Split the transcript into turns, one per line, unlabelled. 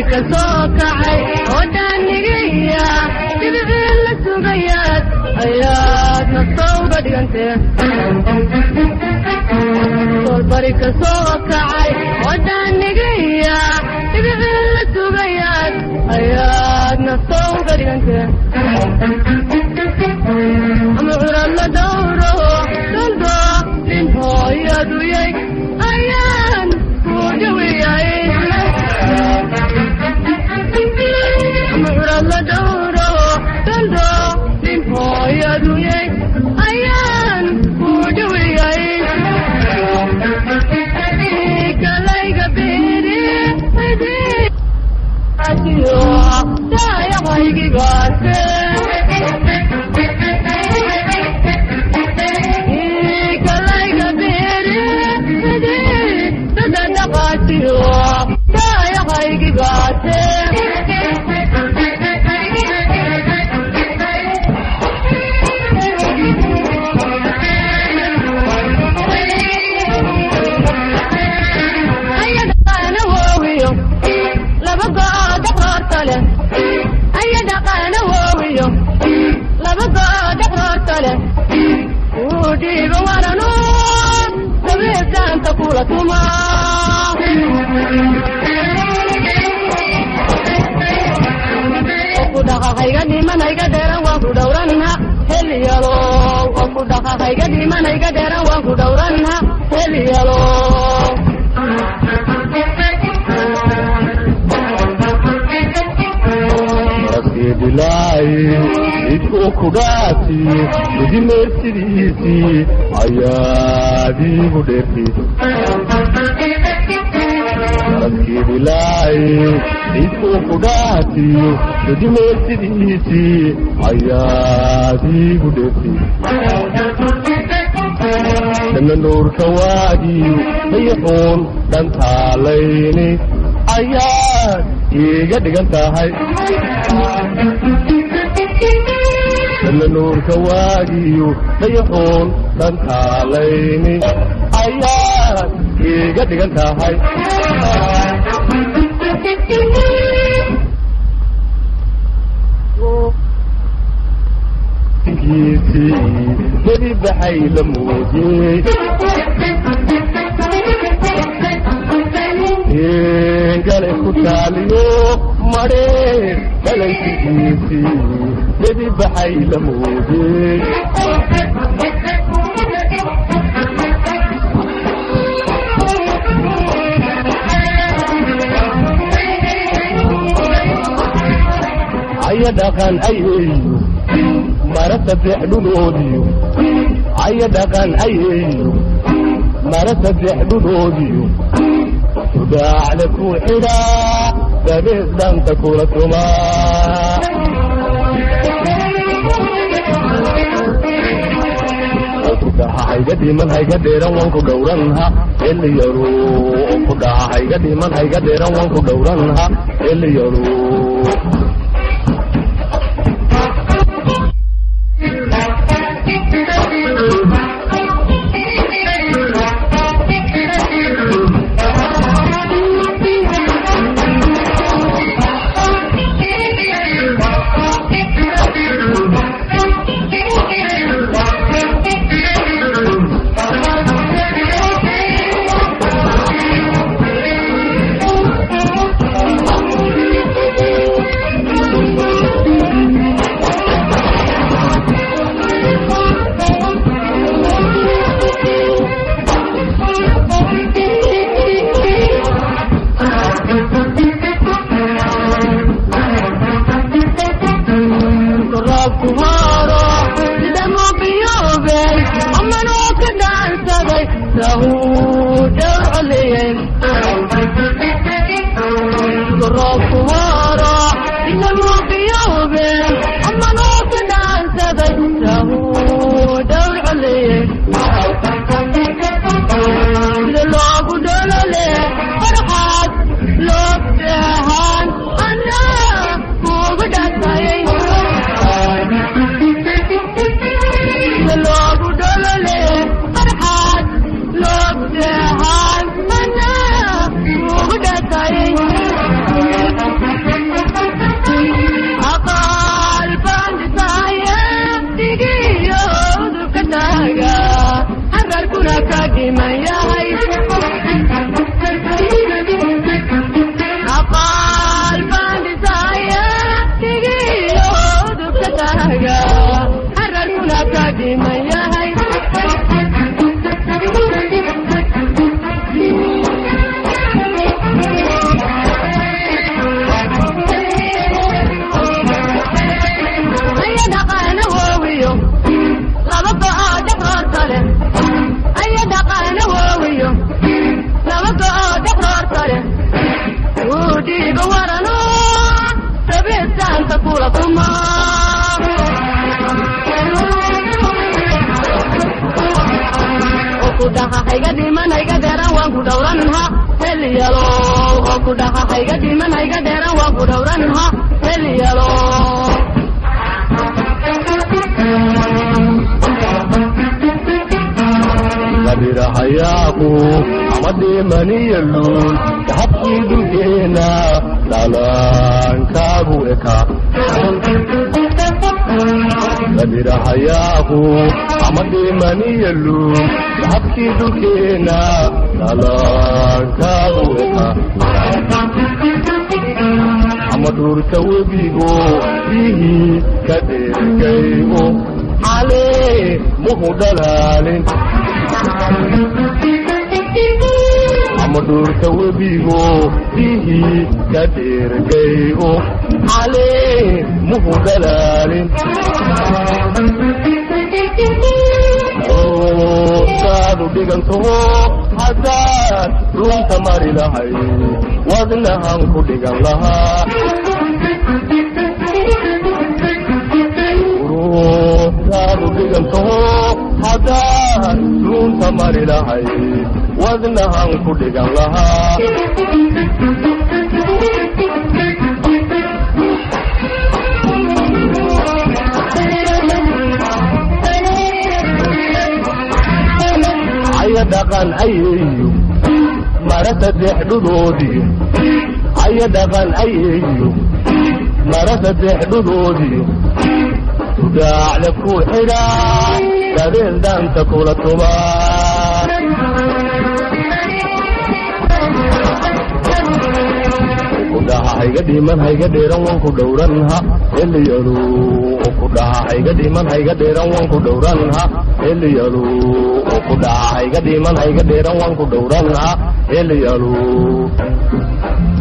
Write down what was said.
ka soo kacay oo daanigaya dibicii la sugayaad ayaad nastowga dhigantee solbari ka soo kacay oo daanigaya dibicii la sugayaad ayaad nastowga dhigantee ama curad la dhowro daldo nin hooyaduyay ayaan ku dhawiyay ama curad la dhowro daldo nin hooyaduyay ayaan ku dhawiyay kalayga beeri adiyo daayaqaygigaase kalayga beeri dadadaqaasiyo daayaqaygigaase ayadaqaana woowiyo laba gooda qoorta leh ayadaqaana woowiyo laba gooda qoorta leh uu dhiiba waranu dabeedaanta kula tuma ku dhaqaqayga dhimanayga dheeran waan ku dhowranha helyalo ku dhaqaqayga dhimanayga dheeran waan ku dhowranha helyalo
rasidilaayi idkuu kudhaati idimeersidiisii ayaadiigu dheerti rasidilaayi idkuu kudhaati idimeersidiisii ayaadiigu dheerti dana nuurka waagii dayaxuun dhantaalayni ayaad iiga dhigan tahay dana nuurka waagiyu dayaxuun dhantaalayni ayaad iiga dhigan tahay giisii nebi baxay la muujiyey galay ku taaliyo madhee galaysigiisii nebi baxay la muujiyey aya dhaqan ayeeyo mara saddex dhuloodiyo aya dhaqan ayeeyo mara saddex dhuloodiyo sudaacda ku xidhaa dabees dhanta kula tumaa kudhaha hayga dhiman hayga dheeran waan ku dhowranha eliyaro kudhaha hayga dhiman hayga dheeran waan ku dhowranha eliyaro
ku dhaha hayga dhiman hayga dheeran waan ku dhowranha heliyalo oo ku dhaha hayga dhiman hayga dheeran waan ku dhowranha heliyalo
labirahayaaqu ama dhimaniyalun dahabkii dhulkeena dhaalaankaagu eka labirahayaaqu ama dhimaniyalun dahabkii dhulkeena dhaalaankaagu eka ama dhuurta webigo biyihii ka dheergayo xalee muhu dhalaalin ama dhuurta webigo biyihii ka dheergayo xalee muhu dhalaalin saadu dhigantaho haddaad runta mari lahay wadnahan ku dhigan lahaa saadu dhigantaho haddaad runta mari lahay wadnahan ku dhigan lahaa aya dhaqan ayeeyo mara saddex dhudoodii aya dhaqan ayeeyo mara saddex dhudoodii sudaacda ku xidhaa dabeel daanta kula tubaa ku dhaha hayga dhiman hayga dheeran wan ku dhowranha heliyalo ku dhaha hayga dhiman hayga dheeran wan ku dhowranha heliyalo ku dhaha hayga dhiman hayga dheeran wan ku dhowranha heliyalo